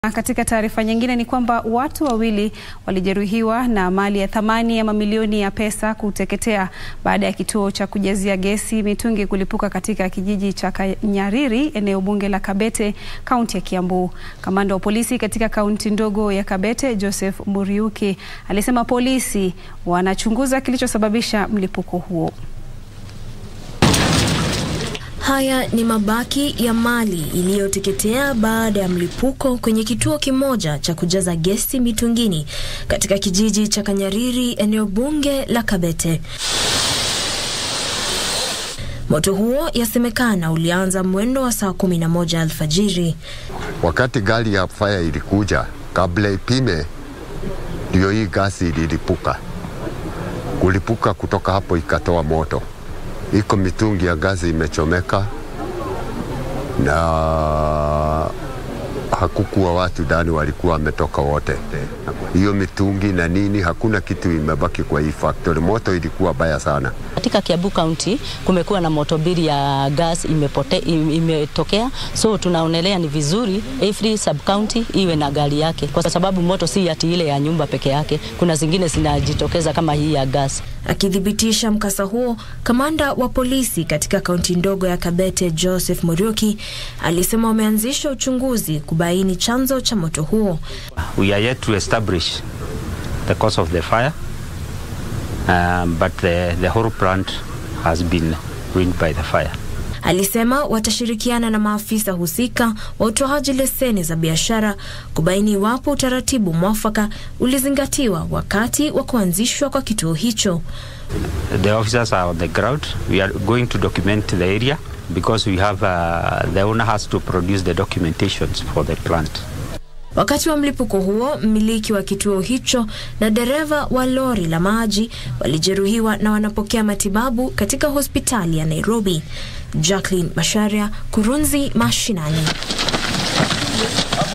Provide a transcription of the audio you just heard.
Katika taarifa nyingine ni kwamba watu wawili walijeruhiwa na mali ya thamani ya mamilioni ya pesa kuteketea baada ya kituo cha kujazia gesi mitungi kulipuka katika kijiji cha Kanyariri, eneo bunge la Kabete, kaunti ya Kiambu. Kamanda wa polisi katika kaunti ndogo ya Kabete, Joseph Muriuki, alisema polisi wanachunguza kilichosababisha mlipuko huo. Haya ni mabaki ya mali iliyoteketea baada ya mlipuko kwenye kituo kimoja cha kujaza gesi mitungini katika kijiji cha Kanyariri, eneo bunge la Kabete. Moto huo yasemekana ulianza mwendo wa saa kumi na moja alfajiri. Wakati gari ya fire ilikuja, kabla ipime, ndio hii gasi ililipuka. Kulipuka kutoka hapo ikatoa moto iko mitungi ya gazi imechomeka na hakukuwa watu ndani, walikuwa wametoka wote. Hiyo mitungi na nini, hakuna kitu imebaki kwa hii factory. Moto ilikuwa baya sana. Katika Kiambu County kumekuwa na moto mbili ya gas imepote, imetokea, so tunaonelea ni vizuri every sub county iwe na gari yake, kwa sababu moto si ati ile ya nyumba peke yake, kuna zingine zinajitokeza kama hii ya gas. Akithibitisha mkasa huo, kamanda wa polisi katika kaunti ndogo ya Kabete Joseph Muriuki alisema wameanzisha uchunguzi kubaini chanzo cha moto huo. We are yet to establish the cause of the fire um, but the, the whole plant has been ruined by the fire. Alisema watashirikiana na maafisa husika wa utoaji leseni za biashara kubaini iwapo utaratibu mwafaka ulizingatiwa wakati wa kuanzishwa kwa kituo hicho. The officers are on the ground. We are going to document the area because we have uh, the owner has to produce the documentations for the plant. Wakati wa mlipuko huo, mmiliki wa kituo hicho na dereva wa lori la maji walijeruhiwa na wanapokea matibabu katika hospitali ya Nairobi. Jacqueline Masharia, Kurunzi Mashinani.